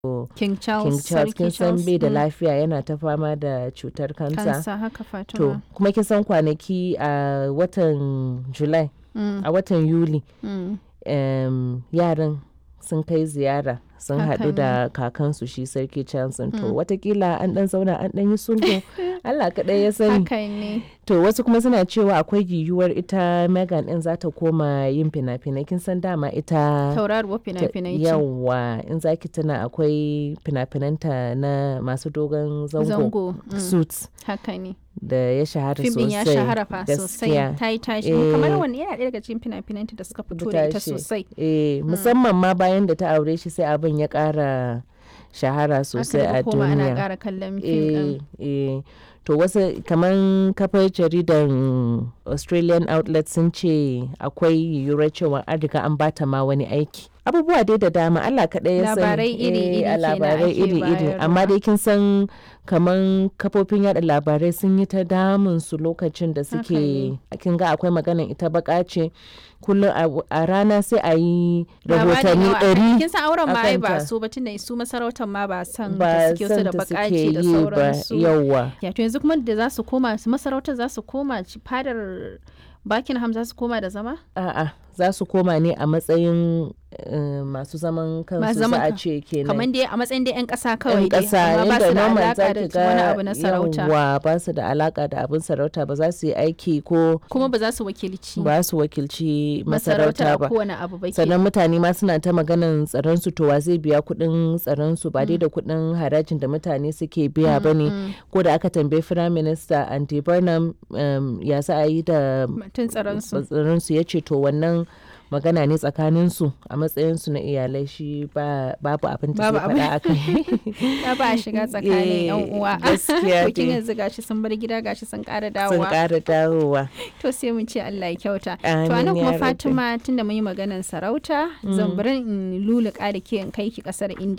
King Charles, King Charles kin Sarki san Charles. bai da mm. lafiya yana ta fama da cutar kansa. Kansa haka To Fatima. kuma kin san kwanaki a watan July Mm, a watan Yuli mm. em, yaran sun kai ziyara sun Haka haɗu da kakansu shi sarki Charles to watakila an ɗan zauna an ɗan yi sulhu Allah kaɗai ya sani. Haka ne. To wasu kuma suna cewa akwai yiwuwar ita Megan ɗin za ta koma yin fina-finai kin san dama ita Tauraruwar ta- fina-finai ce. Yawwa in za ki tuna akwai fina-finanta na masu dogon zango, Zango. mm, suits Haka ne. da ya shahara Fim sosai. din ya shahara fa sosai. gaskiya. Ta yi tashi. Eh. Kamar wani yana ɗaya daga cikin fina-finanta da suka fito da ita tashi. sosai. Eh, musamman ma bayan da ta aure shi sai abin ya ƙara shahara sosai Aka a daga koma ana duniya. ƙara kallon fim ɗin. Eh, eh. To wasu kamar kafar jaridan Australian outlet sun ce akwai yiwuwar cewa an riga an bata ma wani aiki. Abubuwa dai da dama Allah kaɗai ya sani. Labarai iri-iri Eh, a kenan labarai ake iri-iri. Amma bayarwa. dai kin san kamar kafofin yada labarai sun yi ta damun su lokacin da suke ne. kin ga akwai maganan ita baka ce kullum a- a rana sai a yi Labarin rahotanni nawa- ɗari Kin san auren ma ai ba akanta. su ba tunda su masarautar ma ba san da ba suke su san da da suke bakaci da yi ba sauransu. yawwa. Ya to yanzu kuma da za su koma su masarautar za su koma ci- fadar Buckingham za su koma da zama? A'a za su koma ne a matsayin eh, masu zaman kansu Masu za zaman a kan- ce kenan. Kamar dai a matsayin dai 'yan ƙasa kawai yan dai ƙasa amma ba yadda su da normal alaƙa za da ki wani ga abu na sarauta. yawwa ba su da alaka da abin sarauta ba za su yi aiki ko Kuma ba za su wakilci ba su wakilci masarautar masarauta a ba. kowane abu ba ke. sannan mutane ma suna ta maganan tsaron su to wa zai biya kuɗin tsaron su ba dai da kuɗin harajin da mutane suke biya ba ne ko da aka tambayi firayim minista andy burnham um, ya za a yi da Mutum tsaron su. tsaron su ya ce to wannan magana ne tsakanin su a matsayin su na iyalai shi ba babu abin da Babu zai faɗa akai Ya ba a shiga tsakanin 'yan Eh, uwa. gaskiya Bikin dai. yanzu gashi sun bar gida gashi sun ƙara sun dawowa. ƙara dawowa To sai mun ce Allah ya kyauta. To Amin anan ya kuma rabbi. Fatima tunda mun yi maganar sarauta, zan bari in luluka da ke in kai ki kasar India.